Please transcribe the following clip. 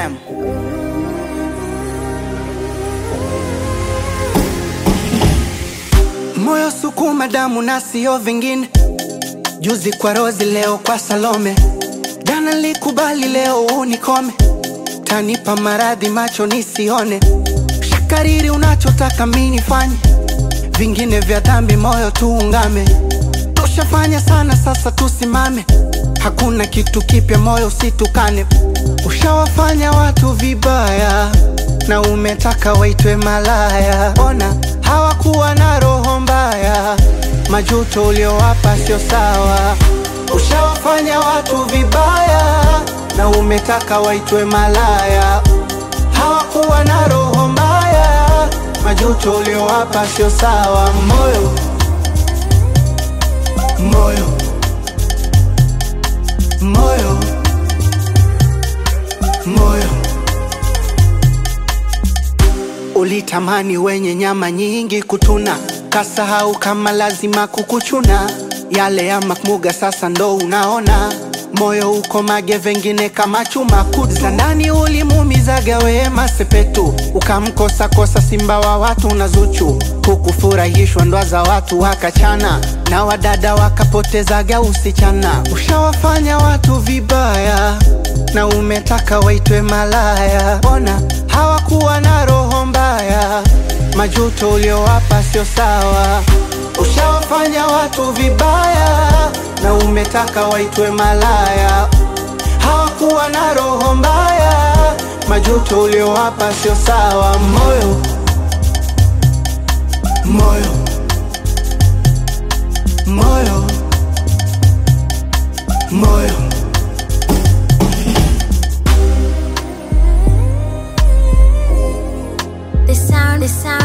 FM. Moyo sukuma damu na sio vingine. Juzi kwa Rozi, leo kwa Salome. Jana likubali, leo unikome. Tanipa maradhi macho nisione. Shakariri unachotaka mimi nifanye, vingine vya dhambi moyo tuungame. Tushafanya sana, sasa tusimame. Hakuna kitu kipya, moyo usitukane. Ushawafanya watu vibaya na umetaka waitwe malaya. Ona hawakuwa na roho mbaya, majuto uliowapa sio sawa. Ushawafanya watu vibaya na umetaka waitwe malaya. Hawakuwa na roho mbaya, majuto uliowapa sio sawa. Moyo moyo moyo moyo Ulitamani wenye nyama nyingi kutuna, kasahau kama lazima kukuchuna. Yale ya makmuga sasa ndo unaona, moyo uko mage, vengine kama chuma kutu. Za ndani ulimuumizaga wema sepetu, ukamkosa kosa simba wa watu na Zuchu. Hukufurahishwa ndoa za watu wakachana, na wadada wakapotezaga usichana. Ushawafanya watu vibaya na umetaka waitwe malaya. Ona hawakuwa na roho mbaya, majuto uliowapa sio sawa. Ushawafanya watu vibaya na umetaka waitwe malaya. Hawakuwa na roho mbaya, majuto uliowapa sio sawa. Moyo moyo moyo moyo The sound, the sound.